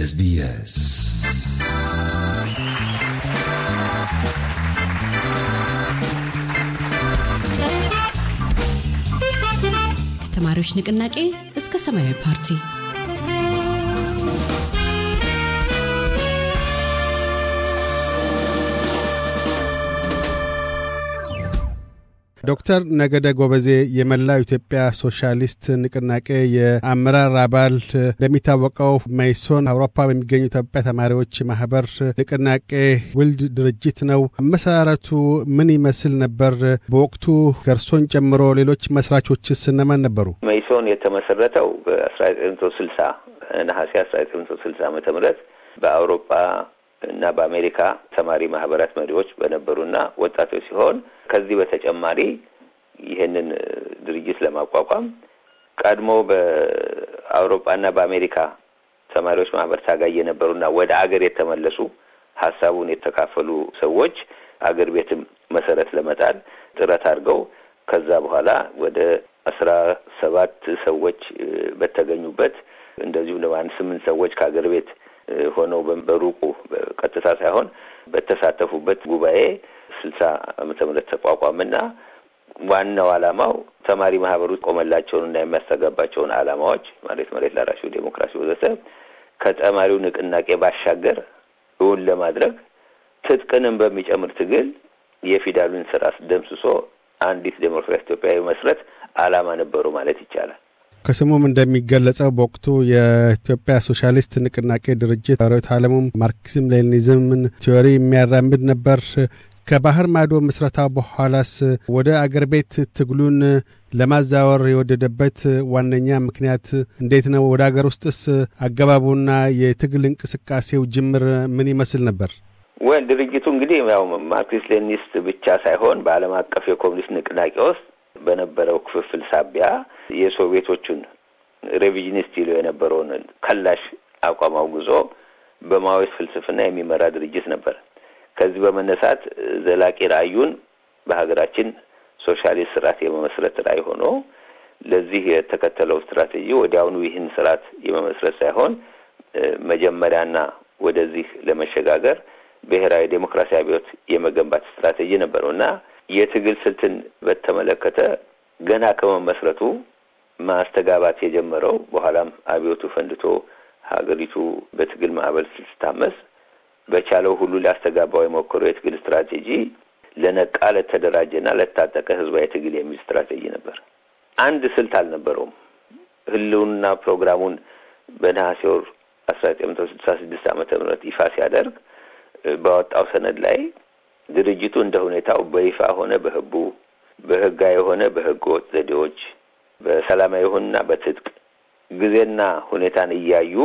ኤስቢኤስ ከተማሪዎች ንቅናቄ እስከ ሰማያዊ ፓርቲ ዶክተር ነገደ ጎበዜ የመላው ኢትዮጵያ ሶሻሊስት ንቅናቄ የአመራር አባል፣ እንደሚታወቀው መይሶን አውሮፓ በሚገኙ ኢትዮጵያ ተማሪዎች ማህበር ንቅናቄ ውልድ ድርጅት ነው። አመሰራረቱ ምን ይመስል ነበር? በወቅቱ እርሶን ጨምሮ ሌሎች መስራቾችስ እነማን ነበሩ? መይሶን የተመሰረተው በአስራ ዘጠኝ መቶ ስልሳ ነሐሴ አስራ ዘጠኝ መቶ ስልሳ ዓመተ ምህረት በአውሮፓ እና በአሜሪካ ተማሪ ማህበራት መሪዎች በነበሩና ወጣቶች ሲሆን ከዚህ በተጨማሪ ይህንን ድርጅት ለማቋቋም ቀድሞ በአውሮፓና በአሜሪካ ተማሪዎች ማህበር ታጋይ የነበሩና ወደ አገር የተመለሱ ሀሳቡን የተካፈሉ ሰዎች አገር ቤትም መሰረት ለመጣል ጥረት አድርገው ከዛ በኋላ ወደ አስራ ሰባት ሰዎች በተገኙበት እንደዚሁም ደግሞ አንድ ስምንት ሰዎች ከአገር ቤት ሆነው በሩቁ ቀጥታ ሳይሆን በተሳተፉበት ጉባኤ ስልሳ ዓመተ ምህረት ተቋቋመና ዋናው ዓላማው ተማሪ ማህበሩ ቆመላቸውን እና የሚያስተጋባቸውን ዓላማዎች ማለት መሬት ላራሹ፣ ዴሞክራሲ ወዘተ ከተማሪው ንቅናቄ ባሻገር እውን ለማድረግ ትጥቅንም በሚጨምር ትግል የፊውዳሉን ስርዓት ደምስሶ አንዲት ዴሞክራሲ ኢትዮጵያዊ መስረት ዓላማ ነበሩ ማለት ይቻላል። ከስሙም እንደሚገለጸው በወቅቱ የኢትዮጵያ ሶሻሊስት ንቅናቄ ድርጅት ርዕዮተ ዓለሙም ማርክሲዝም ሌኒኒዝምን ቲዎሪ የሚያራምድ ነበር። ከባህር ማዶ ምስረታ በኋላስ ወደ አገር ቤት ትግሉን ለማዛወር የወደደበት ዋነኛ ምክንያት እንዴት ነው? ወደ አገር ውስጥስ አገባቡና የትግል እንቅስቃሴው ጅምር ምን ይመስል ነበር? ወይ ድርጅቱ እንግዲህ ያው ማርክሲስት ሌኒኒስት ብቻ ሳይሆን በዓለም አቀፍ የኮሚኒስት ንቅናቄ ውስጥ በነበረው ክፍፍል ሳቢያ የሶቪየቶቹን ሬቪዥኒስት ይሉ የነበረውን ከላሽ አቋም አውግዞ በማኦይስት ፍልስፍና የሚመራ ድርጅት ነበር። ከዚህ በመነሳት ዘላቂ ራዕዩን በሀገራችን ሶሻሊስት ስርዓት የመመስረት ራዕይ ሆኖ ለዚህ የተከተለው ስትራቴጂ ወዲያውኑ ይህን ስርዓት የመመስረት ሳይሆን መጀመሪያና ወደዚህ ለመሸጋገር ብሔራዊ ዴሞክራሲ አብዮት የመገንባት ስትራቴጂ ነበረው እና የትግል ስልትን በተመለከተ ገና ከመመስረቱ ማስተጋባት የጀመረው በኋላም አብዮቱ ፈንድቶ ሀገሪቱ በትግል ማዕበል ስትታመስ በቻለው ሁሉ ሊያስተጋባው የሞከረው የትግል ስትራቴጂ ለነቃ ለተደራጀና ለታጠቀ ህዝባዊ ትግል የሚል ስትራቴጂ ነበር። አንድ ስልት አልነበረውም። ህልውና ፕሮግራሙን በነሐሴ ወር አስራ ዘጠኝ መቶ ስልሳ ስድስት ዓመተ ምህረት ይፋ ሲያደርግ ባወጣው ሰነድ ላይ ድርጅቱ እንደ ሁኔታው በይፋ ሆነ በህቡ በህጋዊ የሆነ በህገ ወጥ ዘዴዎች በሰላማዊ የሆንና በትጥቅ ጊዜና ሁኔታን እያዩ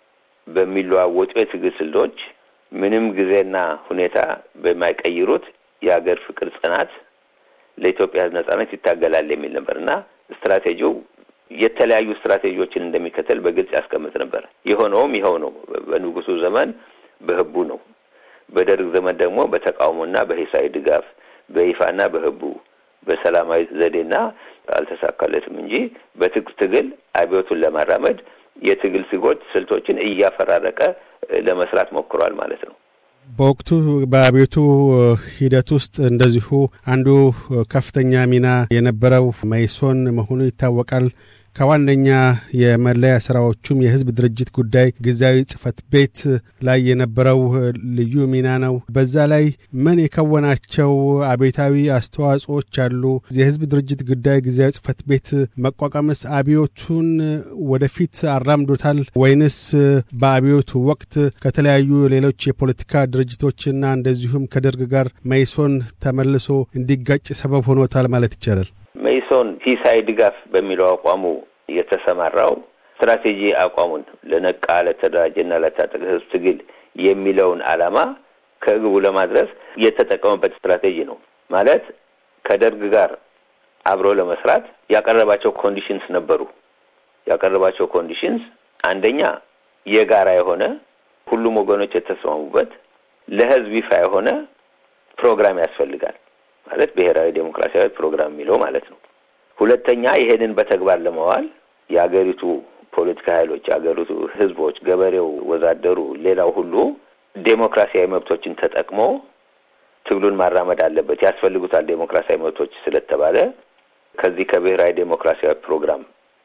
በሚለዋወጡ የትግል ስልቶች ምንም ጊዜና ሁኔታ በማይቀይሩት የሀገር ፍቅር ጽናት ለኢትዮጵያ ህዝብ ነጻነት ይታገላል የሚል ነበር እና ስትራቴጂው የተለያዩ ስትራቴጂዎችን እንደሚከተል በግልጽ ያስቀምጥ ነበር። የሆነውም ይኸው ነው። በንጉሱ ዘመን በህቡ ነው። በደርግ ዘመን ደግሞ በተቃውሞና በሂሳዊ ድጋፍ በይፋና በህቡ በሰላማዊ ዘዴና አልተሳካለትም እንጂ በትጥቅ ትግል አብዮቱን ለማራመድ የትግል ስጎች ስልቶችን እያፈራረቀ ለመስራት ሞክሯል ማለት ነው። በወቅቱ በአብዮቱ ሂደት ውስጥ እንደዚሁ አንዱ ከፍተኛ ሚና የነበረው መይሶን መሆኑ ይታወቃል። ከዋነኛ የመለያ ስራዎቹም የህዝብ ድርጅት ጉዳይ ጊዜያዊ ጽህፈት ቤት ላይ የነበረው ልዩ ሚና ነው። በዛ ላይ ምን የከወናቸው አብዮታዊ አስተዋጽኦች አሉ? የህዝብ ድርጅት ጉዳይ ጊዜያዊ ጽህፈት ቤት መቋቋምስ አብዮቱን ወደፊት አራምዶታል ወይንስ በአብዮቱ ወቅት ከተለያዩ ሌሎች የፖለቲካ ድርጅቶችና እንደዚሁም ከደርግ ጋር መይሶን ተመልሶ እንዲጋጭ ሰበብ ሆኖታል ማለት ይቻላል? መይሶን ሂሳዊ ድጋፍ በሚለው አቋሙ የተሰማራው ስትራቴጂ አቋሙን ለነቃ ለተደራጀና ለታጠቀ ህዝብ ትግል የሚለውን ዓላማ ከግቡ ለማድረስ የተጠቀመበት ስትራቴጂ ነው። ማለት ከደርግ ጋር አብሮ ለመስራት ያቀረባቸው ኮንዲሽንስ ነበሩ። ያቀረባቸው ኮንዲሽንስ አንደኛ የጋራ የሆነ ሁሉም ወገኖች የተስማሙበት ለህዝብ ይፋ የሆነ ፕሮግራም ያስፈልጋል። ማለት ብሔራዊ ዴሞክራሲያዊ ፕሮግራም የሚለው ማለት ነው። ሁለተኛ ይሄንን በተግባር ለማዋል የሀገሪቱ ፖለቲካ ኃይሎች፣ የአገሪቱ ህዝቦች፣ ገበሬው፣ ወዛደሩ፣ ሌላው ሁሉ ዴሞክራሲያዊ መብቶችን ተጠቅሞ ትግሉን ማራመድ አለበት፣ ያስፈልጉታል ዴሞክራሲያዊ መብቶች ስለተባለ ከዚህ ከብሔራዊ ዴሞክራሲያዊ ፕሮግራም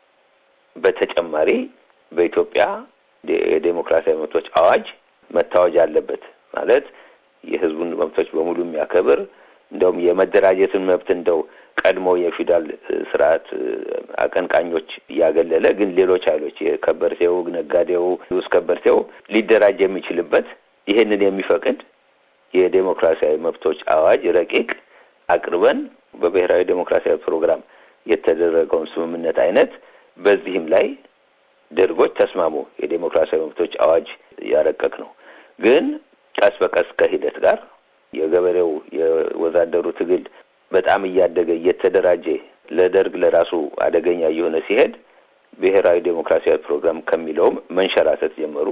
በተጨማሪ በኢትዮጵያ የዴሞክራሲያዊ መብቶች አዋጅ መታወጅ አለበት። ማለት የህዝቡን መብቶች በሙሉ የሚያከብር እንደውም የመደራጀትን መብት እንደው ቀድሞ የፊውዳል ስርዓት አቀንቃኞች እያገለለ ግን ሌሎች ኃይሎች የከበርቴው፣ ነጋዴው፣ ውስጥ ከበርቴው ሊደራጅ የሚችልበት ይህንን የሚፈቅድ የዴሞክራሲያዊ መብቶች አዋጅ ረቂቅ አቅርበን በብሔራዊ ዴሞክራሲያዊ ፕሮግራም የተደረገውን ስምምነት አይነት በዚህም ላይ ደርጎች ተስማሙ። የዴሞክራሲያዊ መብቶች አዋጅ ያረቀቅ ነው። ግን ቀስ በቀስ ከሂደት ጋር የገበሬው የወዛደሩ ትግል በጣም እያደገ እየተደራጀ ለደርግ ለራሱ አደገኛ እየሆነ ሲሄድ ብሔራዊ ዴሞክራሲያዊ ፕሮግራም ከሚለውም መንሸራተት ጀመሩ።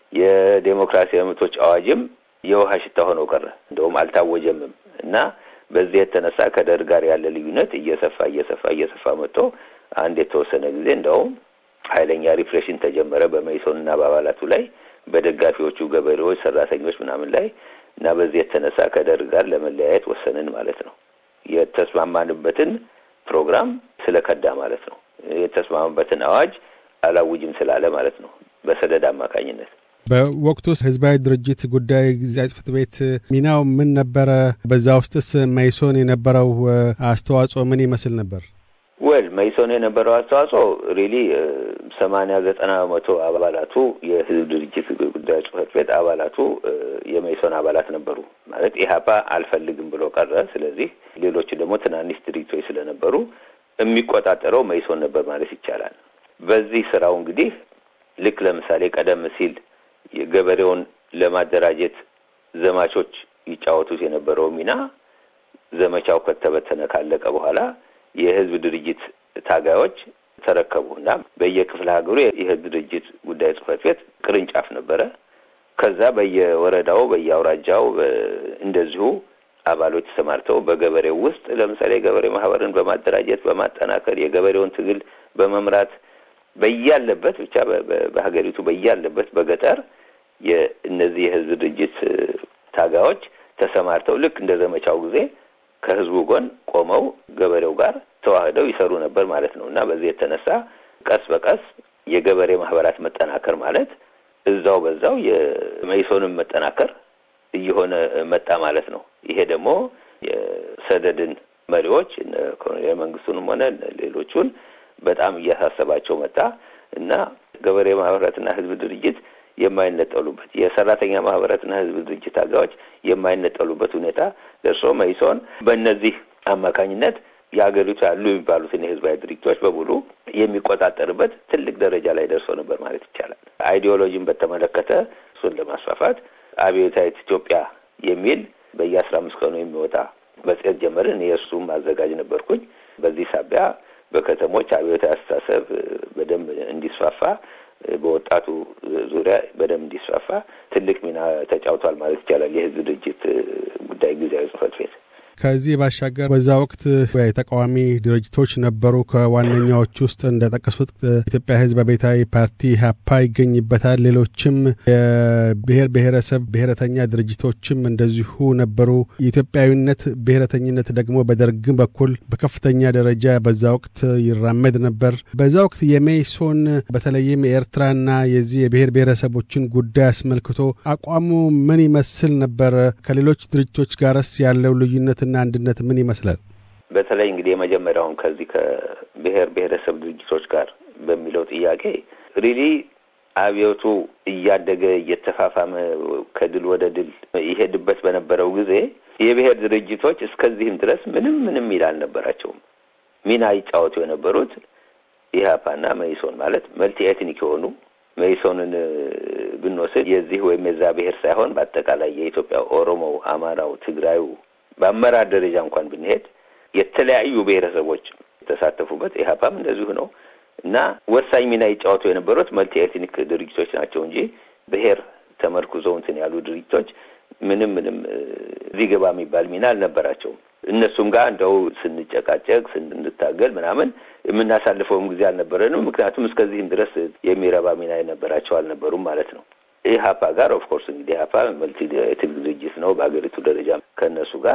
የዴሞክራሲያዊ መብቶች አዋጅም የውሃ ሽታ ሆነው ቀረ። እንደውም አልታወጀምም እና በዚህ የተነሳ ከደርግ ጋር ያለ ልዩነት እየሰፋ እየሰፋ እየሰፋ መጥቶ አንድ የተወሰነ ጊዜ እንደውም ኃይለኛ ሪፕሬሽን ተጀመረ በመይሶንና በአባላቱ ላይ በደጋፊዎቹ ገበሬዎች፣ ሰራተኞች ምናምን ላይ እና በዚህ የተነሳ ከደርግ ጋር ለመለያየት ወሰንን ማለት ነው። የተስማማንበትን ፕሮግራም ስለከዳ ማለት ነው። የተስማማበትን አዋጅ አላውጅም ስላለ ማለት ነው በሰደድ አማካኝነት። በወቅቱ ህዝባዊ ድርጅት ጉዳይ ጊዜያዊ ጽሕፈት ቤት ሚናው ምን ነበረ? በዛ ውስጥስ መይሶን የነበረው አስተዋጽኦ ምን ይመስል ነበር? ወል መይሶን የነበረው አስተዋጽኦ ሪሊ ሰማንያ ዘጠና በመቶ አባላቱ የህዝብ ድርጅት ጉዳይ ጽሕፈት ቤት አባላቱ የመይሶን አባላት ነበሩ። ማለት ኢህአፓ አልፈልግም ብሎ ቀረ። ስለዚህ ሌሎቹ ደግሞ ትናንሽ ድርጅቶች ስለነበሩ የሚቆጣጠረው መይሶን ነበር ማለት ይቻላል። በዚህ ስራው እንግዲህ ልክ ለምሳሌ ቀደም ሲል ገበሬውን ለማደራጀት ዘማቾች ይጫወቱት የነበረው ሚና ዘመቻው ከተበተነ ካለቀ በኋላ የህዝብ ድርጅት ታጋዮች ተረከቡ እና በየክፍለ ሀገሩ የህዝብ ድርጅት ጉዳይ ጽሕፈት ቤት ቅርንጫፍ ነበረ። ከዛ በየወረዳው በየአውራጃው እንደዚሁ አባሎች ተሰማርተው በገበሬው ውስጥ ለምሳሌ የገበሬ ማህበርን በማደራጀት በማጠናከር የገበሬውን ትግል በመምራት በያለበት ብቻ በሀገሪቱ በያለበት በገጠር የእነዚህ የህዝብ ድርጅት ታጋዮች ተሰማርተው ልክ እንደ ዘመቻው ጊዜ ከህዝቡ ጎን ቆመው ገበሬው ጋር ተዋህደው ይሰሩ ነበር ማለት ነው እና በዚህ የተነሳ ቀስ በቀስ የገበሬ ማህበራት መጠናከር ማለት እዛው በዛው የመይሶንም መጠናከር እየሆነ መጣ ማለት ነው። ይሄ ደግሞ የሰደድን መሪዎች ኮሎኔል መንግስቱንም ሆነ ሌሎቹን በጣም እያሳሰባቸው መጣ እና ገበሬ ማህበራትና ህዝብ ድርጅት የማይነጠሉበት የሰራተኛ ማህበራትና ህዝብ ድርጅት ታጋዮች የማይነጠሉበት ሁኔታ ደርሶ መይሶን በእነዚህ አማካኝነት የሀገሪቱ ያሉ የሚባሉትን የህዝባዊ ድርጅቶች በሙሉ የሚቆጣጠርበት ትልቅ ደረጃ ላይ ደርሶ ነበር ማለት ይቻላል። አይዲዮሎጂን በተመለከተ እሱን ለማስፋፋት አብዮታዊት ኢትዮጵያ የሚል በየአስራ አምስት ቀኑ የሚወጣ መጽሔት ጀመርን። የእሱም አዘጋጅ ነበርኩኝ። በዚህ ሳቢያ በከተሞች አብዮታዊ አስተሳሰብ በደንብ እንዲስፋፋ በወጣቱ ዙሪያ በደንብ እንዲስፋፋ ትልቅ ሚና ተጫውቷል ማለት ይቻላል የህዝብ ድርጅት ጉዳይ ጊዜያዊ ጽሕፈት ቤት። ከዚህ ባሻገር በዛ ወቅት የተቃዋሚ ድርጅቶች ነበሩ። ከዋነኛዎች ውስጥ እንደጠቀሱት ኢትዮጵያ ህዝብ አብዮታዊ ፓርቲ ኢህአፓ ይገኝበታል። ሌሎችም የብሔር ብሔረሰብ ብሔረተኛ ድርጅቶችም እንደዚሁ ነበሩ። የኢትዮጵያዊነት ብሔረተኝነት ደግሞ በደርግም በኩል በከፍተኛ ደረጃ በዛ ወቅት ይራመድ ነበር። በዛ ወቅት የሜይሶን በተለይም የኤርትራና የዚህ የብሔር ብሔረሰቦችን ጉዳይ አስመልክቶ አቋሙ ምን ይመስል ነበር? ከሌሎች ድርጅቶች ጋርስ ያለው ልዩነት እና አንድነት ምን ይመስላል? በተለይ እንግዲህ የመጀመሪያውን ከዚህ ከብሔር ብሔረሰብ ድርጅቶች ጋር በሚለው ጥያቄ ሪሊ አብዮቱ እያደገ እየተፋፋመ ከድል ወደ ድል ይሄድበት በነበረው ጊዜ የብሔር ድርጅቶች እስከዚህም ድረስ ምንም ምንም ሚና አልነበራቸውም። ሚና ይጫወቱ የነበሩት ኢህአፓና መኢሶን ማለት መልቲ ኤትኒክ የሆኑ መኢሶንን ብንወስድ የዚህ ወይም የዛ ብሔር ሳይሆን በአጠቃላይ የኢትዮጵያ ኦሮሞው፣ አማራው፣ ትግራዩ በአመራር ደረጃ እንኳን ብንሄድ የተለያዩ ብሔረሰቦች የተሳተፉበት ኢህአፓም እንደዚሁ ነው እና ወሳኝ ሚና ይጫወቱ የነበሩት መልቲ ኤትኒክ ድርጅቶች ናቸው እንጂ ብሔር ተመርኩዘው እንትን ያሉ ድርጅቶች ምንም ምንም እዚህ ገባ የሚባል ሚና አልነበራቸውም። እነሱም ጋር እንደው ስንጨቃጨቅ ስንታገል ምናምን የምናሳልፈውም ጊዜ አልነበረንም። ምክንያቱም እስከዚህም ድረስ የሚረባ ሚና የነበራቸው አልነበሩም ማለት ነው። ኢህአፓ ጋር ኦፍኮርስ እንግዲህ ኢህአፓ መልቲ የትግል ድርጅት ነው። በሀገሪቱ ደረጃ ከእነሱ ጋር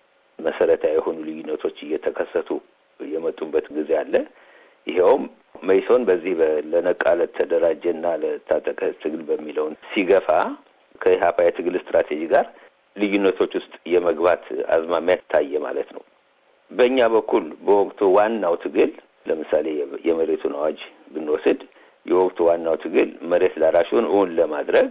መሰረታዊ የሆኑ ልዩነቶች እየተከሰቱ የመጡበት ጊዜ አለ። ይኸውም መይሶን በዚህ ለነቃ ለተደራጀና ለታጠቀ ትግል በሚለውን ሲገፋ ከኢህአፓ የትግል ስትራቴጂ ጋር ልዩነቶች ውስጥ የመግባት አዝማሚያ ታየ ማለት ነው። በእኛ በኩል በወቅቱ ዋናው ትግል ለምሳሌ የመሬቱን አዋጅ ብንወስድ የወቅቱ ዋናው ትግል መሬት ላራሹን እውን ለማድረግ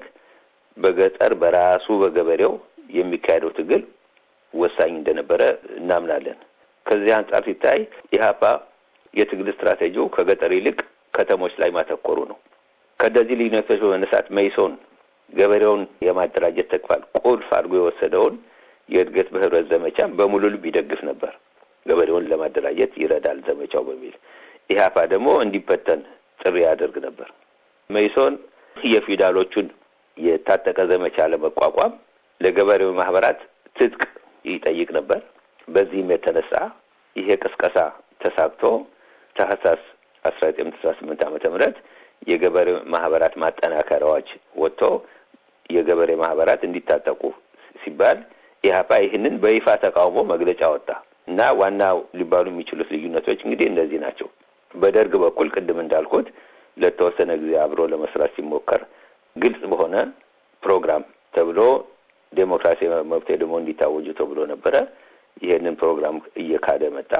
በገጠር በራሱ በገበሬው የሚካሄደው ትግል ወሳኝ እንደነበረ እናምናለን። ከዚህ አንጻር ሲታይ ኢህአፓ የትግል ስትራቴጂው ከገጠር ይልቅ ከተሞች ላይ ማተኮሩ ነው። ከእነዚህ ልዩነቶች በመነሳት መይሶን ገበሬውን የማደራጀት ተግባር ቁልፍ አድርጎ የወሰደውን የእድገት በህብረት ዘመቻ በሙሉ ልብ ይደግፍ ነበር። ገበሬውን ለማደራጀት ይረዳል ዘመቻው በሚል ኢህአፓ ደግሞ እንዲበተን ጥሪ ያደርግ ነበር። መይሶን የፊውዳሎቹን የታጠቀ ዘመቻ ለመቋቋም ለገበሬው ማህበራት ትጥቅ ይጠይቅ ነበር። በዚህም የተነሳ ይሄ ቅስቀሳ ተሳክቶ ታህሳስ አስራ ዘጠኝ መቶ አስራ ስምንት ዓመተ ምህረት የገበሬ ማህበራት ማጠናከሪያዎች ወጥቶ የገበሬ ማህበራት እንዲታጠቁ ሲባል ኢህአፓ ይህንን በይፋ ተቃውሞ መግለጫ ወጣ እና ዋናው ሊባሉ የሚችሉት ልዩነቶች እንግዲህ እነዚህ ናቸው። በደርግ በኩል ቅድም እንዳልኩት ለተወሰነ ጊዜ አብሮ ለመስራት ሲሞከር ግልጽ በሆነ ፕሮግራም ተብሎ ዴሞክራሲያዊ መብት ደግሞ እንዲታወጁ ተብሎ ነበረ። ይሄንን ፕሮግራም እየካደ መጣ።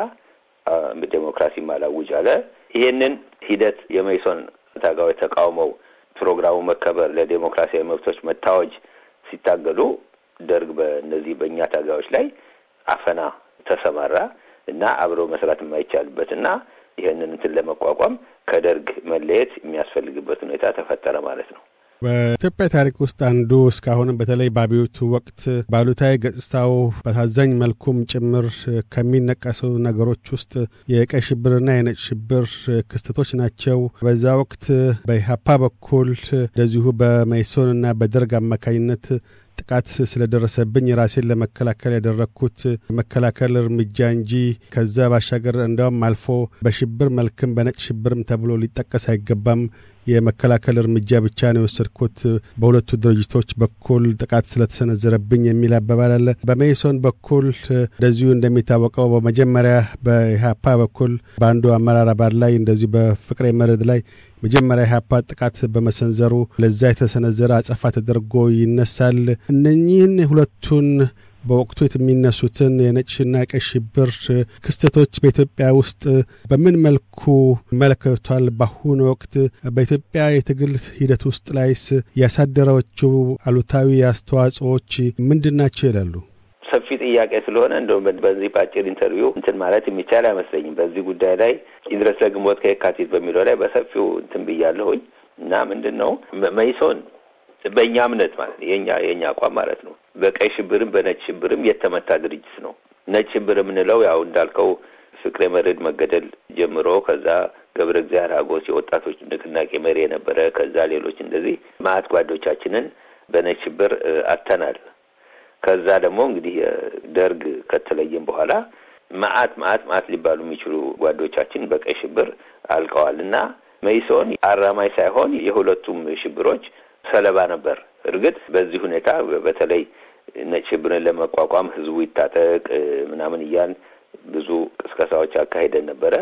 ዴሞክራሲ ማላውጅ አለ። ይሄንን ሂደት የመይሶን ታጋዮች ተቃውመው ፕሮግራሙ መከበር ለዴሞክራሲያዊ መብቶች መታወጅ ሲታገሉ ደርግ በእነዚህ በእኛ ታጋዮች ላይ አፈና ተሰማራ እና አብረው መስራት የማይቻልበት እና ይህንን እንትን ለመቋቋም ከደርግ መለየት የሚያስፈልግበት ሁኔታ ተፈጠረ ማለት ነው። በኢትዮጵያ ታሪክ ውስጥ አንዱ እስካሁንም በተለይ በአብዮቱ ወቅት ባሉታዊ ገጽታው በታዛኝ መልኩም ጭምር ከሚነቀሱ ነገሮች ውስጥ የቀይ ሽብርና የነጭ ሽብር ክስተቶች ናቸው። በዛ ወቅት በኢህአፓ በኩል እንደዚሁ በመይሶንና በደርግ አማካኝነት ጥቃት ስለደረሰብኝ ራሴን ለመከላከል ያደረግኩት መከላከል እርምጃ እንጂ ከዛ ባሻገር እንደውም አልፎ በሽብር መልክም በነጭ ሽብርም ተብሎ ሊጠቀስ አይገባም። የመከላከል እርምጃ ብቻ ነው የወሰድኩት በሁለቱ ድርጅቶች በኩል ጥቃት ስለተሰነዘረብኝ የሚል አባባል አለ። በሜይሶን በኩል እንደዚሁ እንደሚታወቀው በመጀመሪያ በኢህአፓ በኩል በአንዱ አመራር አባል ላይ እንደዚሁ በፍቅሬ መርድ ላይ መጀመሪያ ኢህአፓ ጥቃት በመሰንዘሩ ለዛ የተሰነዘረ አጸፋ ተደርጎ ይነሳል። እነኚህን ሁለቱን በወቅቱ የሚነሱትን የነጭና ቀይ ሽብር ክስተቶች በኢትዮጵያ ውስጥ በምን መልኩ ይመለከቷል? በአሁኑ ወቅት በኢትዮጵያ የትግል ሂደት ውስጥ ላይስ ያሳደረችው አሉታዊ አስተዋጽኦዎች ምንድን ናቸው ይላሉ? ሰፊ ጥያቄ ስለሆነ እንደውም በዚህ በአጭር ኢንተርቪው እንትን ማለት የሚቻል አይመስለኝም። በዚህ ጉዳይ ላይ ይድረስ ለግንቦት ከየካቲት በሚለው ላይ በሰፊው እንትን ብያለሁኝ እና ምንድን ነው መይሶን በእኛ እምነት ማለት የኛ የእኛ አቋም ማለት ነው በቀይ ሽብርም በነጭ ሽብርም የተመታ ድርጅት ነው። ነጭ ሽብር የምንለው ያው እንዳልከው ፍቅሬ መርዕድ መገደል ጀምሮ ከዛ ገብረ እግዚአብሔር ሀጎስ የወጣቶች ንቅናቄ መሪ የነበረ ከዛ ሌሎች እንደዚህ ማአት ጓዶቻችንን በነጭ ሽብር አተናል። ከዛ ደግሞ እንግዲህ ደርግ ከተለየም በኋላ ማአት ማአት ማአት ሊባሉ የሚችሉ ጓዶቻችን በቀይ ሽብር አልቀዋል እና መይሶን አራማይ ሳይሆን የሁለቱም ሽብሮች ሰለባ ነበር። እርግጥ በዚህ ሁኔታ በተለይ ነጭ ሽብርን ለመቋቋም ህዝቡ ይታጠቅ ምናምን እያን ብዙ ቅስቀሳዎች አካሄደን ነበረ።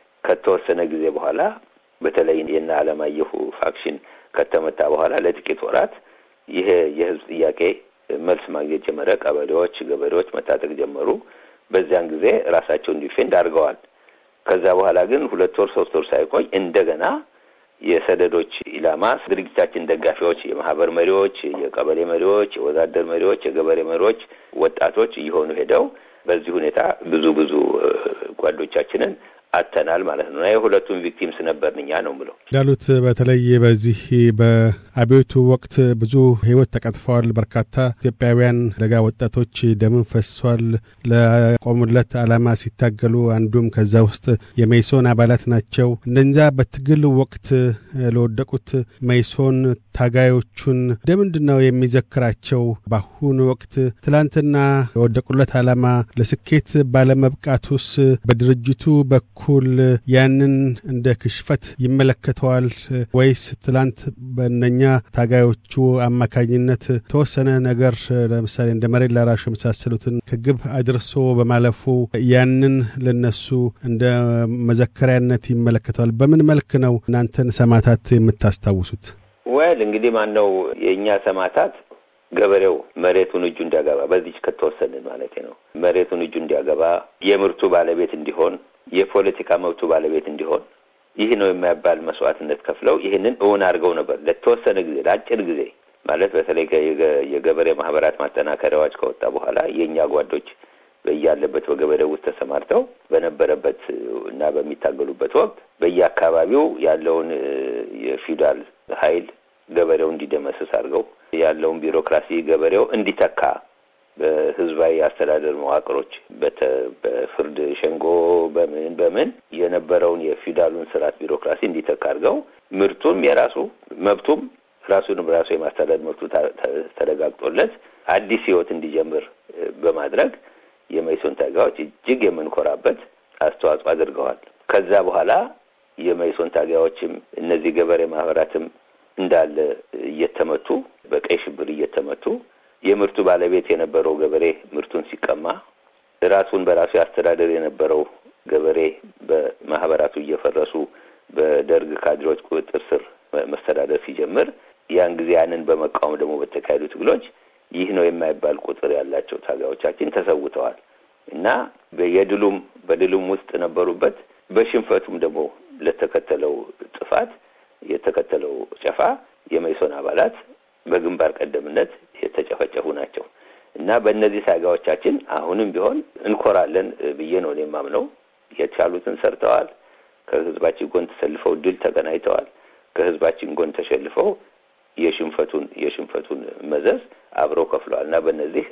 ከተወሰነ ጊዜ በኋላ በተለይ የነ አለማየሁ ፋክሽን ከተመታ በኋላ ለጥቂት ወራት ይሄ የህዝብ ጥያቄ መልስ ማግኘት ጀመረ። ቀበሌዎች፣ ገበሬዎች መታጠቅ ጀመሩ። በዚያን ጊዜ ራሳቸውን ዲፌንድ አድርገዋል። ከዛ በኋላ ግን ሁለት ወር ሶስት ወር ሳይቆይ እንደገና የሰደዶች ኢላማ ድርጅታችን ደጋፊዎች፣ የማህበር መሪዎች፣ የቀበሌ መሪዎች፣ የወዛደር መሪዎች፣ የገበሬ መሪዎች፣ ወጣቶች እየሆኑ ሄደው በዚህ ሁኔታ ብዙ ብዙ ጓዶቻችንን አተናል ማለት ነው። የሁለቱም ቪክቲምስ ነበርን እኛ ነው ብለው እንዳሉት በተለይ በዚህ በአብዮቱ ወቅት ብዙ ሕይወት ተቀጥፈዋል። በርካታ ኢትዮጵያውያን ለጋ ወጣቶች ደምን ፈሷል። ለቆሙለት ዓላማ ሲታገሉ አንዱም ከዛ ውስጥ የመይሶን አባላት ናቸው። እነዛ በትግል ወቅት ለወደቁት መይሶን ታጋዮቹን እንደምንድን ነው የሚዘክራቸው? በአሁኑ ወቅት ትላንትና የወደቁለት ዓላማ ለስኬት ባለመብቃቱስ በድርጅቱ በኩል ያንን እንደ ክሽፈት ይመለከተዋል ወይስ ትላንት በእነኛ ታጋዮቹ አማካኝነት ተወሰነ ነገር ለምሳሌ እንደ መሬት ላራሹ የመሳሰሉትን ከግብ አድርሶ በማለፉ ያንን ለነሱ እንደ መዘከሪያነት ይመለከተዋል? በምን መልክ ነው እናንተን ሰማዕታት የምታስታውሱት? ወል እንግዲህ ማን ነው የእኛ ሰማዕታት ገበሬው መሬቱን እጁ እንዲያገባ በዚች ከተወሰንን ማለት ነው መሬቱን እጁ እንዲያገባ የምርቱ ባለቤት እንዲሆን የፖለቲካ መብቱ ባለቤት እንዲሆን ይህ ነው የማይባል መስዋዕትነት ከፍለው ይህንን እውን አድርገው ነበር ለተወሰነ ጊዜ ለአጭር ጊዜ ማለት በተለይ የገበሬ ማህበራት ማጠናከሪያ አዋጅ ከወጣ በኋላ የእኛ ጓዶች በያለበት በገበሬው ውስጥ ተሰማርተው በነበረበት እና በሚታገሉበት ወቅት በየአካባቢው ያለውን የፊውዳል ኃይል ገበሬው እንዲደመስስ አድርገው ያለውን ቢሮክራሲ ገበሬው እንዲተካ በህዝባዊ አስተዳደር መዋቅሮች በፍርድ ሸንጎ በምን በምን የነበረውን የፊውዳሉን ስርዓት ቢሮክራሲ እንዲተካ አድርገው ምርቱም የራሱ መብቱም ራሱን በራሱ የማስተዳደር መብቱ ተረጋግጦለት አዲስ ህይወት እንዲጀምር በማድረግ የመይሶን ታጋዮች እጅግ የምንኮራበት አስተዋጽኦ አድርገዋል። ከዛ በኋላ የመይሶን ታጋዮችም እነዚህ ገበሬ ማህበራትም እንዳለ እየተመቱ በቀይ ሽብር እየተመቱ የምርቱ ባለቤት የነበረው ገበሬ ምርቱን ሲቀማ ራሱን በራሱ ያስተዳደር የነበረው ገበሬ በማህበራቱ እየፈረሱ በደርግ ካድሬዎች ቁጥጥር ስር መስተዳደር ሲጀምር ያን ጊዜ ያንን በመቃወም ደግሞ በተካሄዱ ትግሎች ይህ ነው የማይባል ቁጥር ያላቸው ታጋዮቻችን ተሰውተዋል እና የድሉም በድሉም ውስጥ ነበሩበት። በሽንፈቱም ደግሞ ለተከተለው ጥፋት የተከተለው ጨፋ የመይሶን አባላት በግንባር ቀደምነት የተጨፈጨፉ ናቸው እና በእነዚህ ታጋዮቻችን አሁንም ቢሆን እንኮራለን ብዬ ነው እኔ የማምነው። የቻሉትን ሰርተዋል። ከህዝባችን ጎን ተሰልፈው ድል ተቀናይተዋል። ከህዝባችን ጎን ተሸልፈው የሽንፈቱን የሽንፈቱን መዘዝ አብረው ከፍለዋል እና በእነዚህ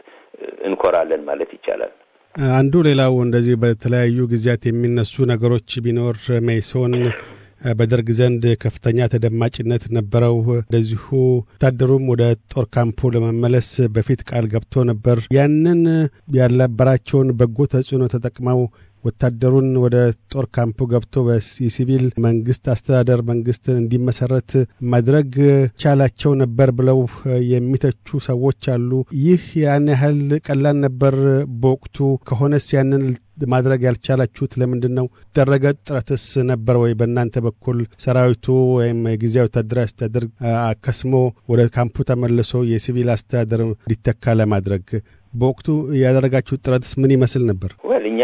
እንኮራለን ማለት ይቻላል። አንዱ ሌላው እንደዚህ በተለያዩ ጊዜያት የሚነሱ ነገሮች ቢኖር መኢሶን በደርግ ዘንድ ከፍተኛ ተደማጭነት ነበረው። እንደዚሁ ወታደሩም ወደ ጦር ካምፑ ለመመለስ በፊት ቃል ገብቶ ነበር። ያንን ያልነበራቸውን በጎ ተጽዕኖ ተጠቅመው ወታደሩን ወደ ጦር ካምፑ ገብቶ የሲቪል መንግስት አስተዳደር መንግስትን እንዲመሰረት ማድረግ ቻላቸው ነበር ብለው የሚተቹ ሰዎች አሉ። ይህ ያን ያህል ቀላል ነበር በወቅቱ? ከሆነስ ያንን ማድረግ ያልቻላችሁት ለምንድን ነው? ደረገ ጥረትስ ነበር ወይ በእናንተ በኩል ሰራዊቱ ወይም የጊዜያዊ ወታደራዊ አስተዳደር አከስሞ ወደ ካምፑ ተመልሶ የሲቪል አስተዳደር እንዲተካ ለማድረግ በወቅቱ ያደረጋችሁት ጥረትስ ምን ይመስል ነበር? ወል እኛ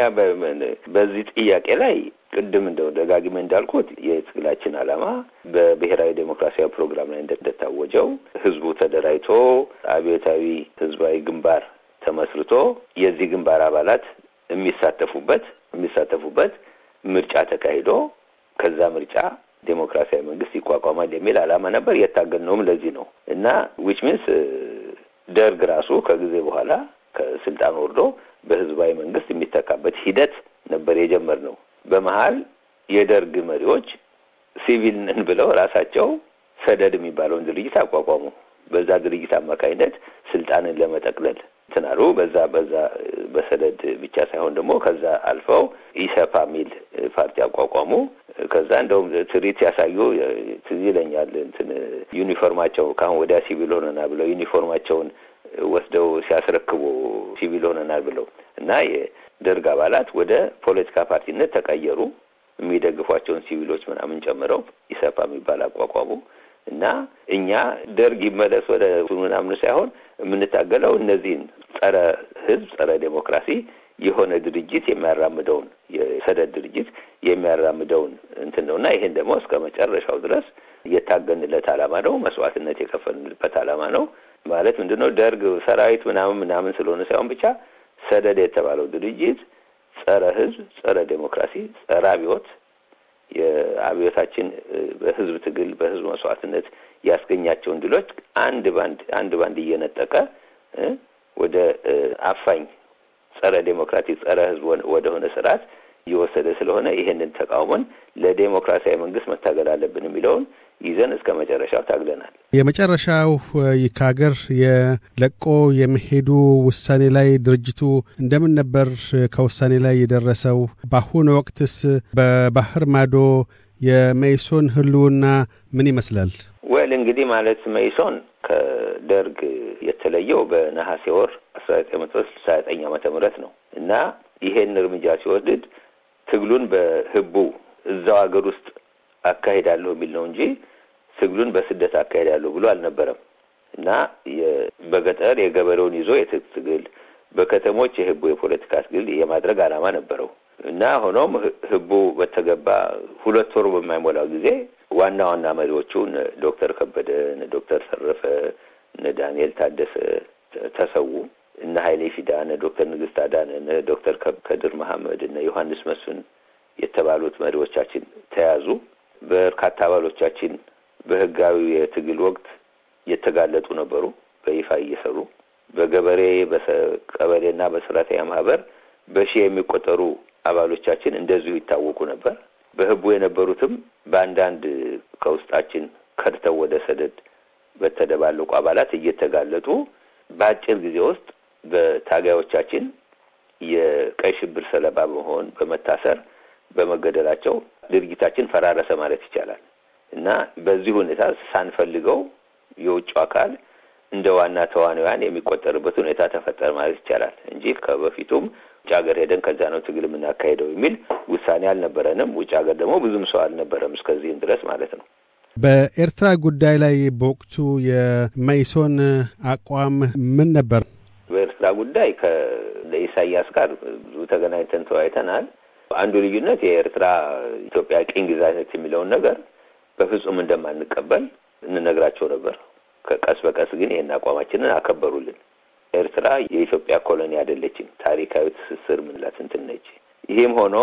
በዚህ ጥያቄ ላይ ቅድም እንደው ደጋግሜ እንዳልኩት የትግላችን ዓላማ በብሔራዊ ዴሞክራሲያዊ ፕሮግራም ላይ እንደታወጀው ህዝቡ ተደራጅቶ አብዮታዊ ህዝባዊ ግንባር ተመስርቶ የዚህ ግንባር አባላት የሚሳተፉበት የሚሳተፉበት ምርጫ ተካሂዶ ከዛ ምርጫ ዴሞክራሲያዊ መንግስት ይቋቋማል የሚል ዓላማ ነበር። የታገልነውም ለዚህ ነው እና ዊች ሚንስ ደርግ ራሱ ከጊዜ በኋላ ከስልጣን ወርዶ በህዝባዊ መንግስት የሚተካበት ሂደት ነበር የጀመርነው። በመሀል የደርግ መሪዎች ሲቪል ነን ብለው ራሳቸው ሰደድ የሚባለውን ድርጅት አቋቋሙ። በዛ ድርጅት አማካኝነት ስልጣንን ለመጠቅለል ትናሩ በዛ በዛ በሰደድ ብቻ ሳይሆን ደግሞ ከዛ አልፈው ኢሰፓ የሚል ፓርቲ አቋቋሙ። ከዛ እንደውም ትርኢት ሲያሳዩ ትዝ ይለኛል። እንትን ዩኒፎርማቸው ከአሁን ወዲያ ሲቪል ሆነናል ብለው ዩኒፎርማቸውን ወስደው ሲያስረክቡ ሲቪል ሆነናል ብለው እና የደርግ አባላት ወደ ፖለቲካ ፓርቲነት ተቀየሩ። የሚደግፏቸውን ሲቪሎች ምናምን ጨምረው ኢሰፓ የሚባል አቋቋሙ እና እኛ ደርግ ይመለስ ወደ ምናምን ሳይሆን የምንታገለው እነዚህን ጸረ ህዝብ፣ ጸረ ዴሞክራሲ የሆነ ድርጅት የሚያራምደውን የሰደድ ድርጅት የሚያራምደውን እንትን ነው እና ይሄን ደግሞ እስከ መጨረሻው ድረስ የታገንለት ዓላማ ነው። መስዋዕትነት የከፈልንበት ዓላማ ነው። ማለት ምንድን ነው? ደርግ ሰራዊት ምናምን ምናምን ስለሆነ ሳይሆን ብቻ ሰደድ የተባለው ድርጅት ጸረ ህዝብ፣ ጸረ ዴሞክራሲ፣ ጸረ አብዮት የአብዮታችን በህዝብ ትግል በህዝብ መስዋዕትነት ያስገኛቸውን ድሎች አንድ ባንድ አንድ ባንድ እየነጠቀ ወደ አፋኝ ጸረ ዴሞክራቲክ ጸረ ህዝብ ወደሆነ ስርዓት እየወሰደ ስለሆነ ይሄንን ተቃውሞን ለዴሞክራሲያዊ መንግስት መታገል አለብን የሚለውን ይዘን እስከ መጨረሻው ታግለናል። የመጨረሻው ከሀገር የለቆ የመሄዱ ውሳኔ ላይ ድርጅቱ እንደምን ነበር ከውሳኔ ላይ የደረሰው? በአሁኑ ወቅትስ በባህር ማዶ የመይሶን ህልውና ምን ይመስላል? ወል እንግዲህ ማለት መይሶን ከደርግ የተለየው በነሐሴ ወር አስራ ዘጠኝ መቶ ስልሳ ዘጠኝ ዓመተ ምህረት ነው እና ይሄን እርምጃ ሲወስድ ትግሉን በህቡ እዛው ሀገር ውስጥ አካሄዳለሁ የሚል ነው እንጂ ትግሉን በስደት አካሄዳለሁ ብሎ አልነበረም እና በገጠር የገበሬውን ይዞ የትጥቅ ትግል፣ በከተሞች የህቡ የፖለቲካ ትግል የማድረግ ዓላማ ነበረው እና ሆኖም ህቡ በተገባ ሁለት ወር በማይሞላው ጊዜ ዋና ዋና መሪዎቹ ዶክተር ከበደ፣ ዶክተር ተረፈ፣ እነ ዳንኤል ታደሰ ተሰዉ። እነ ሀይሌ ፊዳ፣ እነ ዶክተር ንግስት አዳነ፣ እነ ዶክተር ከድር መሐመድ፣ እነ ዮሐንስ መስፍን የተባሉት መሪዎቻችን ተያዙ። በርካታ አባሎቻችን በህጋዊ የትግል ወቅት የተጋለጡ ነበሩ። በይፋ እየሰሩ በገበሬ በቀበሌና በሰራተኛ ማህበር በሺህ የሚቆጠሩ አባሎቻችን እንደዚሁ ይታወቁ ነበር። በህቡ የነበሩትም በአንዳንድ ከውስጣችን ከድተው ወደ ሰደድ በተደባለቁ አባላት እየተጋለጡ በአጭር ጊዜ ውስጥ በታጋዮቻችን የቀይ ሽብር ሰለባ በመሆን በመታሰር በመገደላቸው ድርጊታችን ፈራረሰ ማለት ይቻላል እና በዚህ ሁኔታ ሳንፈልገው የውጭው አካል እንደ ዋና ተዋናያን የሚቆጠርበት ሁኔታ ተፈጠረ ማለት ይቻላል እንጂ ከበፊቱም ውጭ ሀገር ሄደን ከዛ ነው ትግል የምናካሄደው የሚል ውሳኔ አልነበረንም። ውጭ ሀገር ደግሞ ብዙም ሰው አልነበረም እስከዚህም ድረስ ማለት ነው። በኤርትራ ጉዳይ ላይ በወቅቱ የመኢሶን አቋም ምን ነበር? በኤርትራ ጉዳይ ከኢሳያስ ጋር ብዙ ተገናኝተን ተወያይተናል። አንዱ ልዩነት የኤርትራ ኢትዮጵያ ቅኝ ግዛት የሚለውን ነገር በፍጹም እንደማንቀበል እንነግራቸው ነበር። ከቀስ በቀስ ግን ይህን አቋማችንን አከበሩልን። ኤርትራ የኢትዮጵያ ኮሎኒ አይደለችም። ታሪካዊ ትስስር ምንላት እንትን ነች። ይህም ሆኖ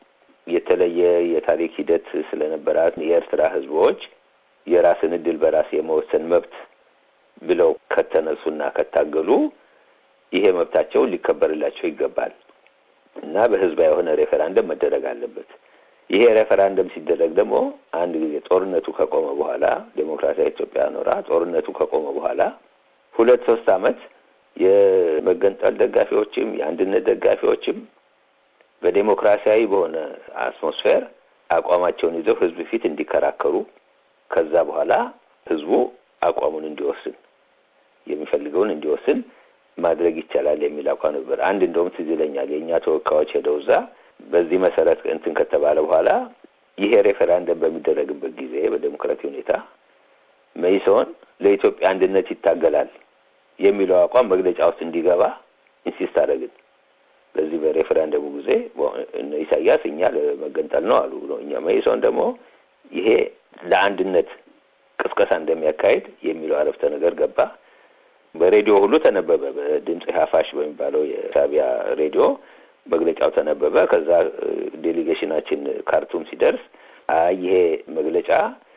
የተለየ የታሪክ ሂደት ስለነበራት የኤርትራ ሕዝቦች የራስን እድል በራስ የመወሰን መብት ብለው ከተነሱና ከታገሉ ይሄ መብታቸው ሊከበርላቸው ይገባል እና በህዝባዊ የሆነ ሬፈራንደም መደረግ አለበት። ይሄ ሬፈራንደም ሲደረግ ደግሞ አንድ ጊዜ ጦርነቱ ከቆመ በኋላ ዴሞክራሲያዊ ኢትዮጵያ ኖራ ጦርነቱ ከቆመ በኋላ ሁለት ሶስት አመት የመገንጠል ደጋፊዎችም የአንድነት ደጋፊዎችም በዴሞክራሲያዊ በሆነ አትሞስፌር አቋማቸውን ይዘው ህዝብ ፊት እንዲከራከሩ ከዛ በኋላ ህዝቡ አቋሙን እንዲወስን የሚፈልገውን እንዲወስን ማድረግ ይቻላል የሚል አቋም ነበር። አንድ እንደውም ትዝ ይለኛል የእኛ ተወካዮች ሄደው እዛ በዚህ መሰረት እንትን ከተባለ በኋላ ይሄ ሬፈራንደም በሚደረግበት ጊዜ በዴሞክራቲክ ሁኔታ መኢሶን ለኢትዮጵያ አንድነት ይታገላል የሚለው አቋም መግለጫ ውስጥ እንዲገባ ኢንሲስት አደረግን። በዚህ በሬፈራንደሙ ጊዜ ኢሳያስ እኛ ለመገንጠል ነው አሉ። እኛ መኢሶን ደግሞ ይሄ ለአንድነት ቅስቀሳ እንደሚያካሂድ የሚለው አረፍተ ነገር ገባ። በሬዲዮ ሁሉ ተነበበ። በድምፅ ሀፋሽ በሚባለው የሻቢያ ሬዲዮ መግለጫው ተነበበ። ከዛ ዴሌጌሽናችን ካርቱም ሲደርስ አይ ይሄ መግለጫ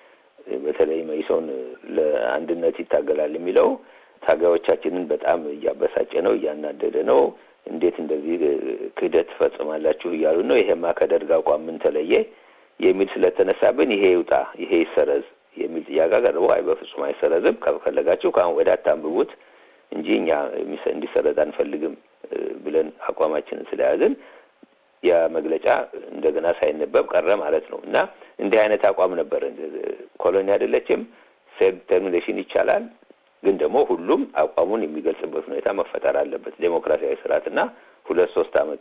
በተለይ መኢሶን ለአንድነት ይታገላል የሚለው ታጋዮቻችንን በጣም እያበሳጨ ነው፣ እያናደደ ነው። እንዴት እንደዚህ ክህደት ትፈጽማላችሁ እያሉ ነው። ይሄማ ከደርግ አቋም ምን ተለየ የሚል ስለተነሳብን ይሄ ይውጣ፣ ይሄ ይሰረዝ የሚል ጥያቄ ቀርቦ አይ በፍጹም አይሰረዝም፣ ከፈለጋችሁ ከአሁን ወዲያ አታንብቡት እንጂ እኛ እንዲሰረዝ አንፈልግም ብለን አቋማችንን ስለያዝን ያ መግለጫ እንደገና ሳይነበብ ቀረ ማለት ነው። እና እንዲህ አይነት አቋም ነበር። ኮሎኒ አይደለችም፣ ሴልፍ ዲተርሚኔሽን ይቻላል፣ ግን ደግሞ ሁሉም አቋሙን የሚገልጽበት ሁኔታ መፈጠር አለበት። ዴሞክራሲያዊ ስርዓትና ሁለት ሶስት አመት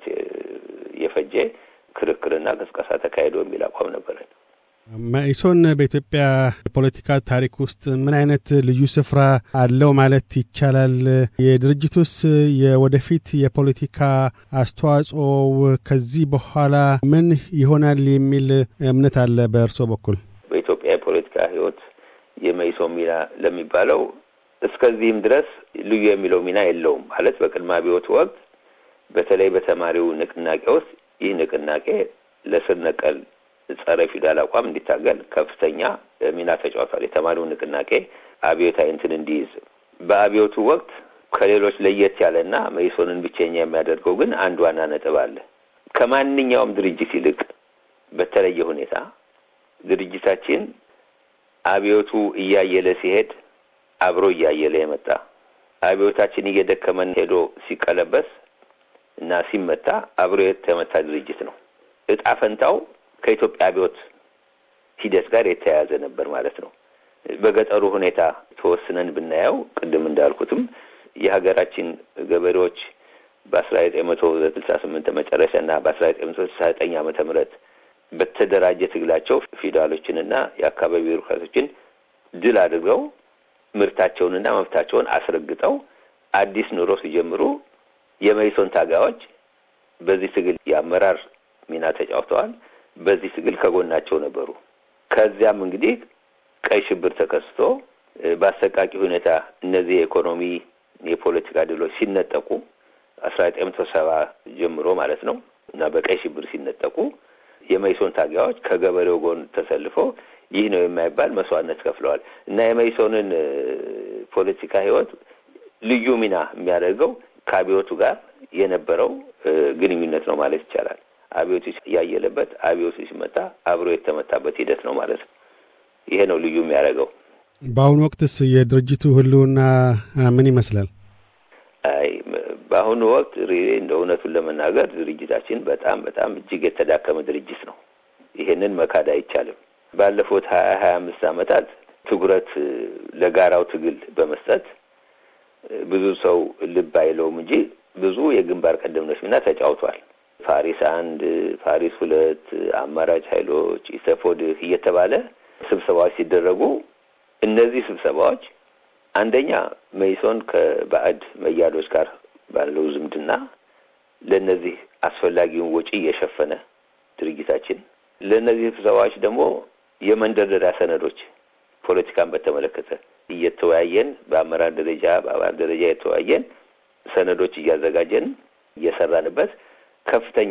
የፈጀ ክርክርና ቅስቀሳ ተካሂዶ የሚል አቋም ነበረን። መኢሶን በኢትዮጵያ የፖለቲካ ታሪክ ውስጥ ምን አይነት ልዩ ስፍራ አለው ማለት ይቻላል? የድርጅቱስ የወደፊት የፖለቲካ አስተዋጽኦ ከዚህ በኋላ ምን ይሆናል የሚል እምነት አለ በእርስዎ በኩል? በኢትዮጵያ የፖለቲካ ህይወት የመኢሶን ሚና ለሚባለው እስከዚህም ድረስ ልዩ የሚለው ሚና የለውም ማለት በቅድመ አብዮት ወቅት በተለይ በተማሪው ንቅናቄ ውስጥ ይህ ንቅናቄ ለስር ነቀል ጸረ ፊውዳል አቋም እንዲታገል ከፍተኛ ሚና ተጫውቷል። የተማሪው ንቅናቄ አብዮታዊ እንትን እንዲይዝ በአብዮቱ ወቅት ከሌሎች ለየት ያለና መኢሶንን ብቸኛ የሚያደርገው ግን አንድ ዋና ነጥብ አለ። ከማንኛውም ድርጅት ይልቅ በተለየ ሁኔታ ድርጅታችን አብዮቱ እያየለ ሲሄድ አብሮ እያየለ የመጣ አብዮታችን እየደከመን ሄዶ ሲቀለበስ እና ሲመታ አብሮ የተመታ ድርጅት ነው። እጣ ፈንታው ከኢትዮጵያ አብዮት ሂደት ጋር የተያያዘ ነበር ማለት ነው። በገጠሩ ሁኔታ ተወስነን ብናየው ቅድም እንዳልኩትም የሀገራችን ገበሬዎች በአስራ ዘጠኝ መቶ ስልሳ ስምንት መጨረሻ እና በአስራ ዘጠኝ መቶ ስልሳ ዘጠኝ ዓመተ ምህረት በተደራጀ ትግላቸው ፊውዳሎችንና የአካባቢ ቢሮክራቶችን ድል አድርገው ምርታቸውንና መብታቸውን አስረግጠው አዲስ ኑሮ ሲጀምሩ የመኢሶን ታጋዮች በዚህ ትግል የአመራር ሚና ተጫውተዋል። በዚህ ትግል ከጎናቸው ነበሩ። ከዚያም እንግዲህ ቀይ ሽብር ተከስቶ በአሰቃቂ ሁኔታ እነዚህ የኢኮኖሚ የፖለቲካ ድሎች ሲነጠቁ አስራ ዘጠኝ መቶ ሰባ ጀምሮ ማለት ነው እና በቀይ ሽብር ሲነጠቁ የመኢሶን ታጋዮች ከገበሬው ጎን ተሰልፈው ይህ ነው የማይባል መስዋዕትነት ከፍለዋል እና የመኢሶንን ፖለቲካ ህይወት ልዩ ሚና የሚያደርገው ከአብዮቱ ጋር የነበረው ግንኙነት ነው ማለት ይቻላል። አብዮቱ ያየለበት አብዮቱ ሲመታ አብሮ የተመታበት ሂደት ነው ማለት ነው። ይሄ ነው ልዩ የሚያደርገው። በአሁኑ ወቅትስ የድርጅቱ ህልውና ምን ይመስላል? አይ በአሁኑ ወቅት ሪሌ እንደ እውነቱን ለመናገር ድርጅታችን በጣም በጣም እጅግ የተዳከመ ድርጅት ነው። ይሄንን መካድ አይቻልም። ባለፉት ሀያ ሀያ አምስት ዓመታት ትኩረት ለጋራው ትግል በመስጠት ብዙ ሰው ልብ አይለውም እንጂ ብዙ የግንባር ቀደምቶች ሚና ተጫውቷል። ፓሪስ አንድ፣ ፓሪስ ሁለት፣ አማራጭ ኃይሎች፣ ኢሰፎድህ እየተባለ ስብሰባዎች ሲደረጉ እነዚህ ስብሰባዎች አንደኛ መኢሶን ከባዕድ መያዶች ጋር ባለው ዝምድና ለእነዚህ አስፈላጊውን ወጪ እየሸፈነ ድርጅታችን ለእነዚህ ስብሰባዎች ደግሞ የመንደርደሪያ ሰነዶች ፖለቲካን በተመለከተ እየተወያየን በአመራር ደረጃ በአባል ደረጃ የተወያየን ሰነዶች እያዘጋጀን እየሰራንበት ከፍተኛ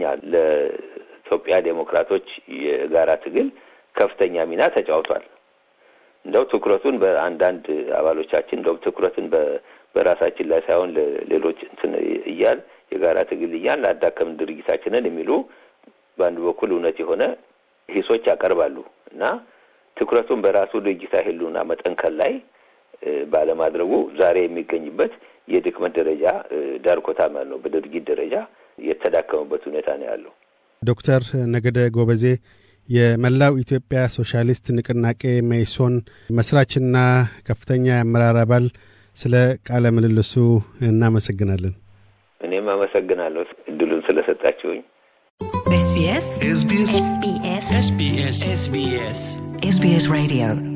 ለኢትዮጵያ ዴሞክራቶች የጋራ ትግል ከፍተኛ ሚና ተጫውቷል። እንደው ትኩረቱን በአንዳንድ አባሎቻችን እንደው ትኩረትን በራሳችን ላይ ሳይሆን ለሌሎች እንትን እያል የጋራ ትግል እያል ላዳከምን ድርጅታችንን የሚሉ በአንድ በኩል እውነት የሆነ ሂሶች ያቀርባሉ እና ትኩረቱን በራሱ ድርጅታዊ ህልውና መጠንከር ላይ ባለማድረጉ ዛሬ የሚገኝበት የድክመት ደረጃ ዳርኮታ ማለት ነው። በድርጊት ደረጃ የተዳከመበት ሁኔታ ነው ያለው። ዶክተር ነገደ ጎበዜ የመላው ኢትዮጵያ ሶሻሊስት ንቅናቄ መኢሶን መስራችና ከፍተኛ የአመራር አባል፣ ስለ ቃለ ምልልሱ እናመሰግናለን። እኔም አመሰግናለሁ እድሉን ስለሰጣችሁኝ። SBS SBS SBS SBS SBS SBS Radio